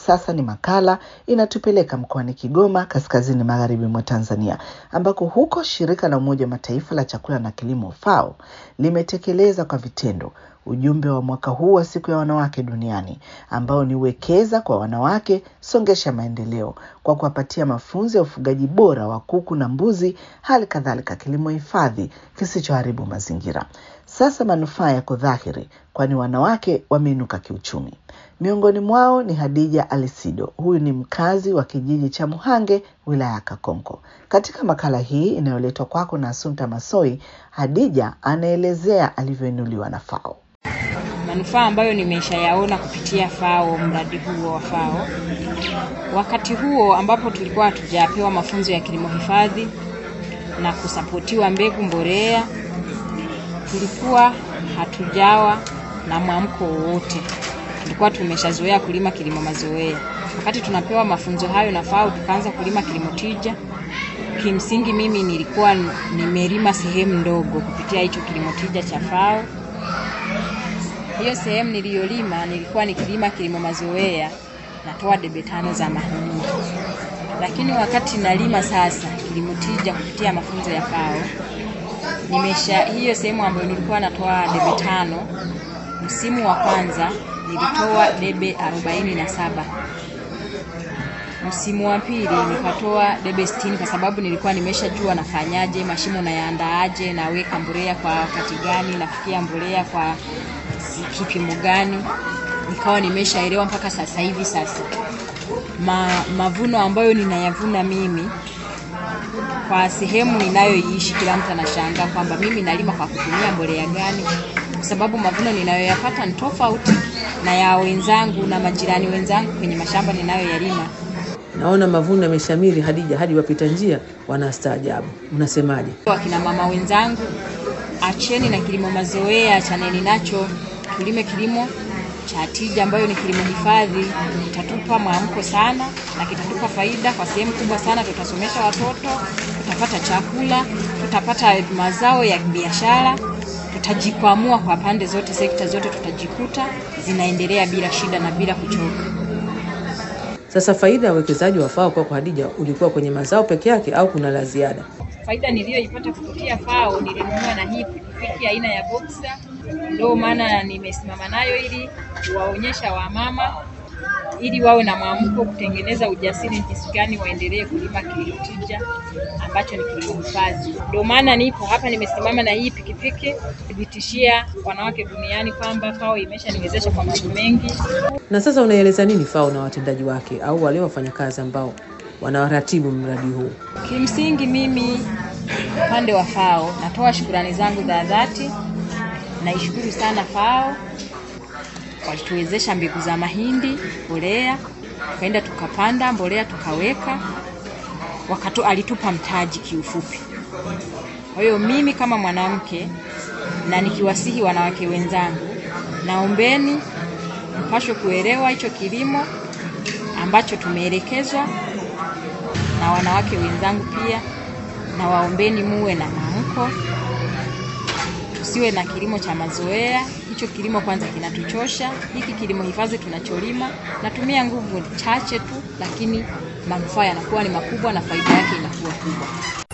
sasa ni makala inatupeleka mkoani Kigoma, kaskazini magharibi mwa Tanzania, ambako huko shirika la Umoja wa Mataifa la chakula na kilimo FAO limetekeleza kwa vitendo ujumbe wa mwaka huu wa siku ya wanawake duniani ambao ni wekeza kwa wanawake, songesha maendeleo, kwa kuwapatia mafunzo ya ufugaji bora wa kuku na mbuzi, hali kadhalika kilimo hifadhi kisichoharibu mazingira. Sasa manufaa yako dhahiri, kwani wanawake wameinuka kiuchumi. Miongoni mwao ni Hadija Alisido. Huyu ni mkazi wa kijiji cha Muhange, wilaya ya Kakonko. Katika makala hii inayoletwa kwako na Asumta Masoi, Hadija anaelezea alivyoinuliwa na FAO. Manufaa ambayo nimeshayaona kupitia FAO, mradi huo wa FAO, wakati huo ambapo tulikuwa hatujapewa mafunzo ya kilimo hifadhi na kusapotiwa mbegu, mbolea, tulikuwa hatujawa na mwamko wowote. Tulikuwa tumeshazoea kulima kilimo mazoea. Wakati tunapewa mafunzo hayo na FAO, tukaanza kulima kilimo tija. Kimsingi mimi nilikuwa nimelima sehemu ndogo kupitia hicho kilimo tija cha FAO. Hiyo sehemu niliyolima nilikuwa nikilima kilimo mazoea, natoa debe tano za mahindi, lakini wakati nalima sasa kilimo tija kupitia mafunzo ya FAO nimesha hiyo sehemu ambayo nilikuwa natoa debe tano, msimu wa kwanza nilitoa debe arobaini na saba msimu wa pili nikatoa debe sitini kwa sababu nilikuwa nimeshajua nafanyaje, mashimo nayaandaaje, naweka mbolea kwa wakati gani, nafikia mbolea kwa kipimo gani, nikawa nimeshaelewa mpaka sasa hivi. Sasa Ma, mavuno ambayo ninayavuna mimi kwa sehemu ninayoiishi, kila mtu anashangaa kwamba mimi nalima kwa kutumia mbolea gani, kwa sababu mavuno ninayoyapata ni tofauti na ya wenzangu na majirani wenzangu kwenye mashamba ninayoyalima. Naona mavuno yameshamiri, Hadija, hadi wapita njia wanastaajabu. Unasemaje? Wakina mama wenzangu, acheni na kilimo mazoea, chaneni nacho, tulime kilimo cha tija ambayo ni kilimo hifadhi. Kitatupa mwamko sana na kitatupa faida kwa sehemu kubwa sana. Tutasomesha watoto, tutapata chakula, tutapata mazao ya biashara, tutajikwamua kwa pande zote, sekta zote tutajikuta zinaendelea bila shida na bila kuchoka. Sasa faida ya uwekezaji wa FAO kwako Hadija, ulikuwa kwenye mazao peke yake au kuna la ziada? Faida niliyoipata kupitia FAO nilinunua na hii pikipiki aina ya Boxer, ndio maana nimesimama nayo ili kuwaonyesha wamama ili wawe na mwamko kutengeneza ujasiri jinsi gani waendelee kulima kilimo tija ambacho ni kilimo hifadhi. Ndio maana nipo hapa nimesimama na hii pikipiki kuthibitishia wanawake duniani kwamba FAO imeshaniwezesha kwa mambo mengi. Na sasa unaeleza nini FAO na watendaji wake au wale wafanyakazi ambao wanawaratibu mradi huu? Kimsingi mimi upande wa FAO natoa shukurani zangu za dhati. Naishukuru sana FAO walituwezesha mbegu za mahindi, mbolea, tukaenda tukapanda mbolea tukaweka, wakatu alitupa mtaji kiufupi. Kwa hiyo mimi kama mwanamke na nikiwasihi wanawake wenzangu, naombeni mpashwe kuelewa hicho kilimo ambacho tumeelekezwa na wanawake wenzangu pia, na waombeni muwe na maamko, tusiwe na kilimo cha mazoea. Hicho kilimo kwanza kinatuchosha. Hiki kilimo hifadhi tunacholima natumia nguvu chache tu, lakini manufaa yanakuwa ni makubwa na faida yake inakuwa kubwa.